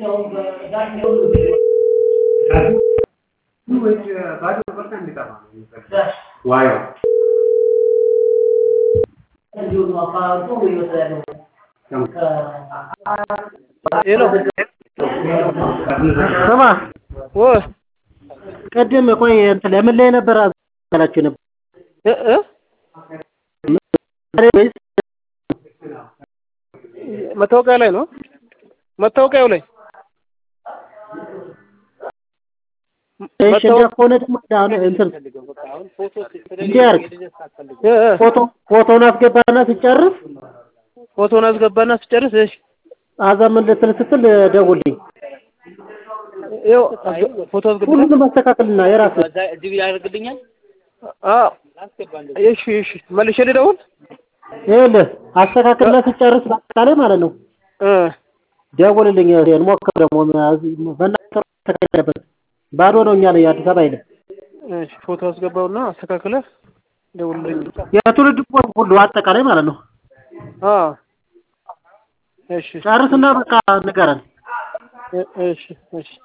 ስማ ቅድም ቆይ እንትን ለምን ላይ ነበር አላችሁ ነበር መታወቂያ ላይ ነው መታወቂያው ላይ እሺ እንዲያ ከሆነ ደግሞ አሁን እንትን እንዲህ አድርግ ፎቶ ፎቶውን አስገባና ስጨርስ ፎቶውን አስገባና ስጨርስ እሺ አዛ ምን ልትል ስትል ደውልኝ ይኸው ፎቶ አስገባ ሁሉንም አስተካክልና የራስህ እዚህ ያደርግልኛል። አዎ እሺ እሺ መልሼ ልደውል ይኸውልህ አስተካክልና ስጨርስ በአጠቃላይ ማለት ነው እ ደውልልኝ እንሞክር ደግሞ በእናትህ ተካሄደበት ባዶ ነው እኛ ላይ አዲስ አበባ አይደለም እሺ ፎቶ አስገባውና አስተካክለህ ደውልልኝ የትውልድ ቦታ ሁሉ አጠቃላይ ማለት ነው አዎ እሺ ጨርስና በቃ ንገረን እሺ እሺ